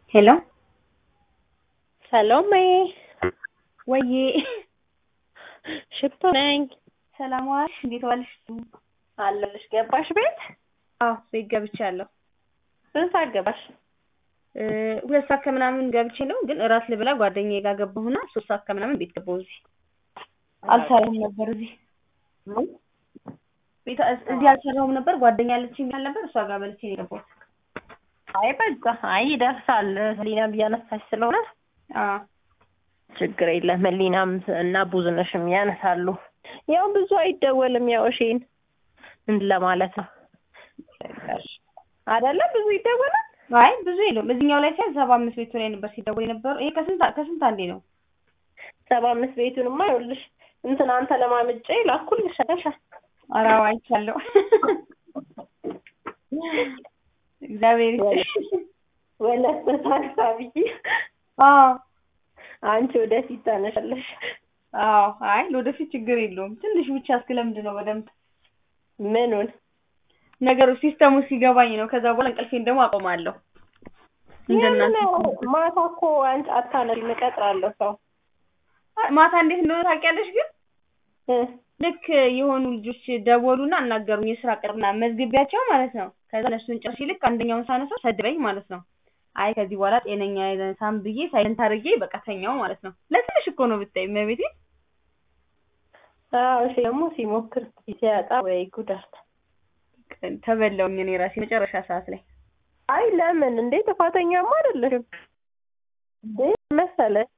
ሄሎ ሰሎሜ ወዬ ሽቶ ነኝ። ሰላም ዋልሽ? እንዴት ዋልሽ? አለሁልሽ። ገባሽ ቤት? አዎ ቤት ገብቻለሁ። ስንት ሰዓት ገባሽ? እ ሁለት ሰዓት ከምናምን ገብቼ ነው፣ ግን እራት ልብላ ጓደኛዬ ጋር ገባሁና ሶስት ሰዓት ከምናምን ቤት ገባሁ። እዚህ አልሰራሁም ነበር እዚህ ቤት እዚህ አልሰራሁም ነበር። ጓደኛ አለችኝ ያል ነበር እሷ ጋር በልቼ ነው የገባሁት። አይ በቃ አይ ይደርሳል። ህሊናም እያነሳች ስለሆነ አዎ ችግር የለም። ህሊናም እና ብዙነሽም ያነሳሉ። ያው ብዙ አይደወልም። ያው እሺን ምን ለማለት ነው አይደለ? ብዙ ይደወላል። አይ ብዙ የለውም። እዚህኛው ላይ ሲያዝ ሰባ አምስት ቤቱ ላይ ነበር ሲደውል የነበረው። ይሄ ከስንት ከስንት አንዴ ነው። ሰባ አምስት ቤቱንማ ይኸውልሽ እንትን አንተ ለማምጬ ላኩልሽ አለሻ ኧረ አዎ አይቻለሁ። እግዚአብሔር ይስጥሽ። ወለተ ታክሳ ብዬ አዎ አንቺ ወደፊት ታነሻለሽ። አዎ አይ ለወደፊት ችግር የለውም። ትንሽ ብቻ እስክለምድ ነው በደንብ ምኑን ነገሩ ሲስተሙ ሲገባኝ ነው። ከዛ በኋላ እንቅልፌን ደግሞ አቆማለሁ። እንደናንተ የምን ማታ እኮ አንቺ አታነሺም፣ እቀጥራለሁ ሰው አይ፣ ማታ እንዴት እንደሆነ ታውቂያለሽ? ግን እ ልክ የሆኑ ልጆች ደወሉና አናገሩኝ የስራ ቅርና መዝግቢያቸው ማለት ነው። ከዛ እነሱን ጨርሼ ልክ አንደኛውን ሳነሳው ሰድበኝ ማለት ነው። አይ ከዚህ በኋላ ጤነኛ አይነሳም ብዬ ሳይለንት አድርጌ በቃ ተኛው ማለት ነው። ለትንሽ እኮ ነው ብታይ መቤቴ። አዎ እሺ። ደግሞ ሲሞክር ሲያጣ ወይ ጉዳት። ተበላውኝ እኔ ራሴ መጨረሻ ሰዓት ላይ አይ ለምን እንዴ ጥፋተኛማ አይደለሽም እንዴ መሰለሽ